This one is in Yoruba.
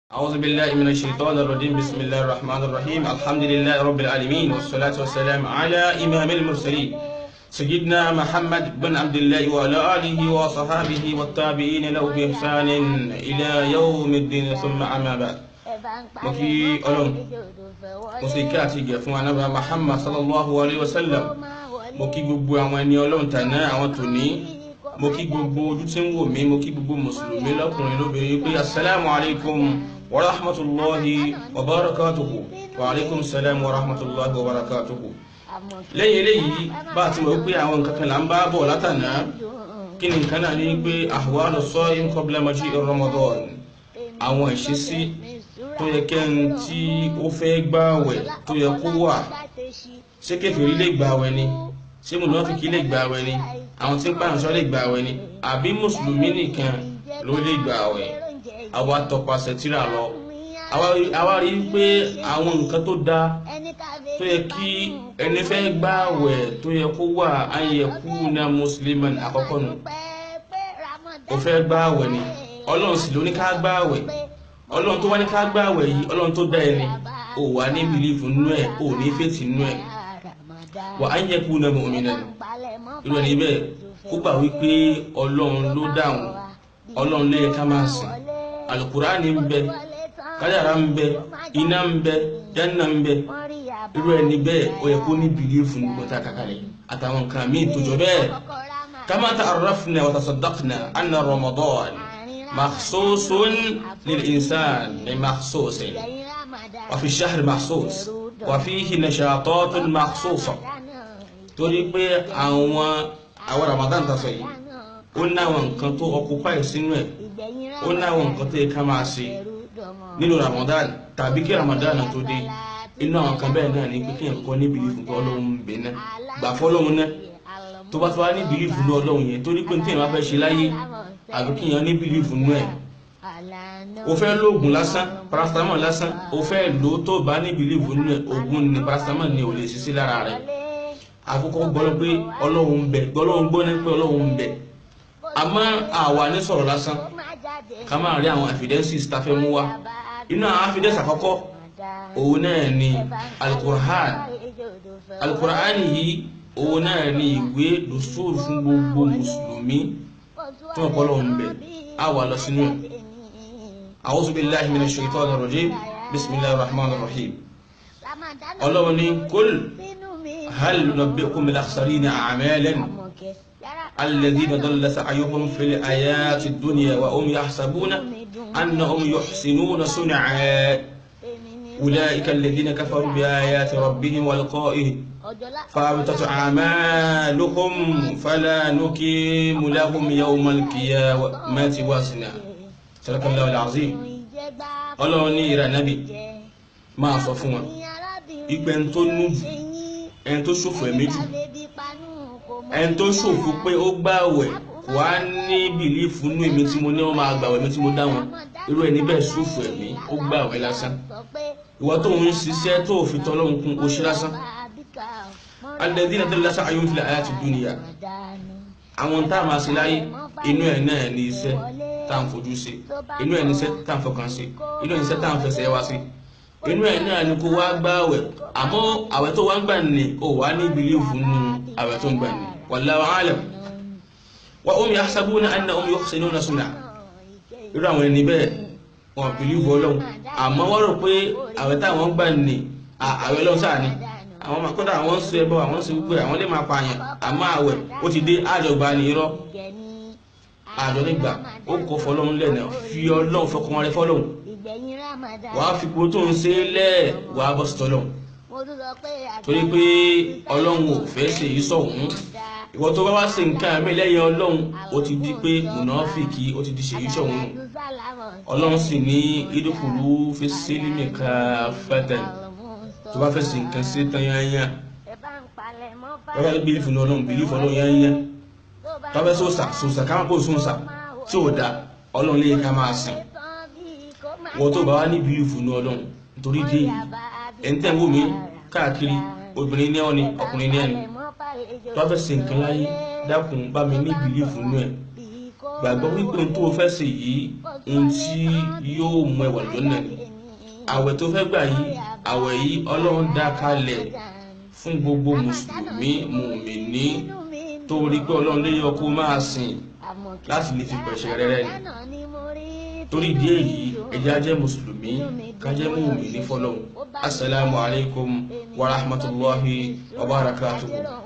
أعوذ بالله من الشيطان الرجيم بسم الله الرحمن الرحيم الحمد لله رب العالمين والصلاة والسلام على إمام المرسلين سيدنا محمد بن عبد الله وعلى آله وصحابه والتابعين له بإحسان إلى يوم الدين ثم أما بعد mo kí ọlọ́run mo sì kí àti ìgẹ̀ fún anábà Muhammad sallallahu alayhi wa sallam mo kí gbogbo àwọn ẹni ọlọ́run tàná àwọn tòní mo kí gbogbo ojú tí ń wò mí mo kí gbogbo mùsùlùmí lọ́kùnrin lóbìnrin pé assalamu alaikum wa rahmatulahi wa barakatuhu wa alaikum salam wa rahmatulahi wa barakatuhu lẹ́yìn eléyìí bá a ti mọ̀ pé àwọn nǹkan kan là ń bá bọ̀ látàná kí ni nǹkan náà ní pé ahwalu sa'im qabla maji'i Ramadan àwọn ìṣesí tó yẹ kẹ́ni tí ó fẹ́ gbààwẹ̀ tó yẹ kó wà ṣé kèfèrí lè gbààwẹ̀ ni ṣé mùnáfíkí lè gbààwẹ̀ ni àwọn tí ń pààyàn sọ lè gbààwẹ̀ ni àbí mùsùlùmí nìkan ló lè gbààwẹ̀ àwa tọpasẹ̀ tírà lọ àwa rí i pé àwọn nǹkan tó dáa tó yẹ kí ẹni fẹ́ gbààwẹ̀ tó yẹ kó wà an yakuna musliman àkọ́kọ́ nù ó fẹ́ gbààwẹ̀ ni ọlọ́run sì ló ní ká gbààwẹ̀ ọlọ́run tó wá ní ká gbààwẹ̀ yìí ọlọ́run tó dá ẹni ò wá ní bìlífù nínú ẹ̀ ò ní fètì nínú ẹ̀ wà á ń yẹ kú náà mu'minan irú ẹni bẹ́ẹ̀ kó gbà wípé ọlọ́run ló dáhùn ọlọ́run ló yẹ ká máa sìn alukurani ń bẹ kádàrá ń bẹ iná ń bẹ janna ń bẹ irú ẹni bẹ́ẹ̀ ó yẹ kó ní bìlífù ní gbọ́tà kàkàlẹ̀ àtàwọn nǹkan míì tó jọ bẹ́ẹ̀ kama ta'arrafna wa tasaddaqna anna ramadan مخصوص للإنسان بمخصوص وفي الشهر مخصوص وفيه نشاطات مخصوصة torí pé àwọn àwọn Ramadan ta sọ yìí ó ní àwọn nǹkan tó occupy sínú ẹ̀ ó ní àwọn nǹkan tó yẹ ká máa ṣe nínú Ramadan tàbí kí Ramadan tó dé inú àwọn kan bẹ́ẹ̀ náà ní pé kéèyàn kọ́ ní bìlífù tó Ọlọ́run ń bẹ náà gbà fọ́lọ́run náà tó bá tó wá ní bìlífù ní Ọlọ́run yẹn torí pé ní téèyàn bá fẹ́ ṣe láyé àbí kí èèyàn ní bìlífù nú ẹ̀ o fẹ́ lóògùn lásán paracetamol lásán o fẹ́ lò tó bá ní bìlífù nú ẹ̀ oògùn ní paracetamol ní ò lè ṣiṣẹ́ lára rẹ̀ àkókò gbọ́dọ̀ pé ọlọ́run ń bẹ gbọ́dọ̀ gbọ́ ní pé ọlọ́run ń bẹ àmọ́ àwa ní sọ̀rọ̀ lásán ká máa rí àwọn evidences tá a fẹ́ mú wá inú àwọn evidence àkọ́kọ́ òun náà ni alukur'an alukur'an yìí òun náà ni ìwé dùsùrù fún gbogbo mùsùlùmí tí wọ́n kọ́lọ̀ ń bẹ̀ á wà lọ sínú ẹ̀ a'udhu billahi minash shaitanir rajim bismillahir rahmanir rahim ọlọ́run ní kul hal nunabbi'ukum bil akhsarina a'malan alladhina dalla sa'yuhum fil hayati dunya wa hum yahsabuna annahum yuhsinuna sun'a ulaika alladhina kafaru bi ayati rabbihim wa liqa'ihi فابتت أعمالهم فلا نقيم لهم يوم القيامة وزنا صدق الله العظيم ọlọ́run ní ìrà nábì máa sọ fún wọn ìpẹ́ ẹni tó nú jù ẹni tó ṣòfò ẹ̀mí jù ẹni tó ṣòfò pé ó gbààwẹ̀ kò á ní bìlífù nú èmi tí mo ní wọn máa gbààwẹ̀ mi tí mo dá wọn irú ẹni bẹ́ẹ̀ ṣòfò ẹ̀mí ó gbààwẹ̀ lásán ìwọ tó ń ṣiṣẹ́ tó fi tọ́lọ́run kún ó ṣe lásán alẹ́dínà tó lásán ayé fìlà ayé ti dúnìyà àwọn tá a máa ṣe láyé inú ẹ̀ náà ní iṣẹ́ tá à ń fojú ṣe inú ẹ̀ ní iṣẹ́ tá à ń fọkàn ṣe inú ẹ̀ ní iṣẹ́ tá à ń fẹsẹ̀ wá sí inú ẹ̀ náà ní kó wá gbààwẹ̀ àmọ́ àwẹ̀ tó wá ń gbà ní o wà ní bìlífù nù àwẹ̀ tó ń gbà ní wallahu alam wa hum yahsabuna annahum yuhsinuna sun'a irú àwọn ẹni bẹ́ẹ̀ wọn bìlífù ọlọ́run àmọ́ wọ́n rò pé àwẹ̀ táwọn gbà ní àwẹ̀ lọ́sàn sáà ni àwọn máa kódà àwọn ń sọ ẹbọ àwọn ń sọ gbogbo àwọn lè máa pààyàn àmọ́ àwẹ̀ ó ti dé àjọgbà ní irọ́ àjọ nígbà ó kọ fọlọ́run lẹ́nà fi ọlọ́run fọkàn rẹ fọlọ́run wàá fi ipò tó ń ṣe é lẹ́ẹ̀ wàá bọ́ sí tọ́lọ́run torí pé ọlọ́run ò fẹ́ ṣe èyí sọ̀hún ìwọ tó bá wá ṣe nǹkan àmì lẹ́yìn ọlọ́run ó ti di pé mùnáfìkì ó ti di ṣe èyí sọ̀hún nù ọlọ́run sì ní ìdókòwò fi sílímì ká fẹ́tẹ̀ tó bá fẹ́ ṣe nǹkan sí tán yányá tó bá bílífù ní ọlọ́run bílífù ọlọ́run yányá tó bá sọ́sà sọ́sà ká máa kó sọ́sà tí ò dá ọlọ́run lè ká máa sìn wọ́n tó bá wá ní bílífù ní ọlọ́run nítorí dé yìí ẹni tẹ́ ń wò mí káàkiri obìnrin ní ọ́ni ọkùnrin ní ẹni tó bá fẹ́ ṣe nǹkan láyé dákun bá mi ní bílífù ní ẹ̀ gbàgbọ́ wípé tó o fẹ́ ṣe yìí ohun tí yóò mú ẹwà lọ́nà ni àwẹ̀ tó fẹ́ gbà yìí àwẹ̀ yìí ọlọ́run dá kalẹ̀ fún gbogbo mùsùlùmí mùmìnì torí pé ọlọ́run lè yọ kó máa sìn láti lè fi pẹ̀ṣẹ̀ rẹ̀ ni torí ìdí èyí ẹjẹ́ ajẹ́ mùsùlùmí kájẹ́ mùmìnì fọlọ́run assalamu alaikum wa rahmatullahi wa barakatuhu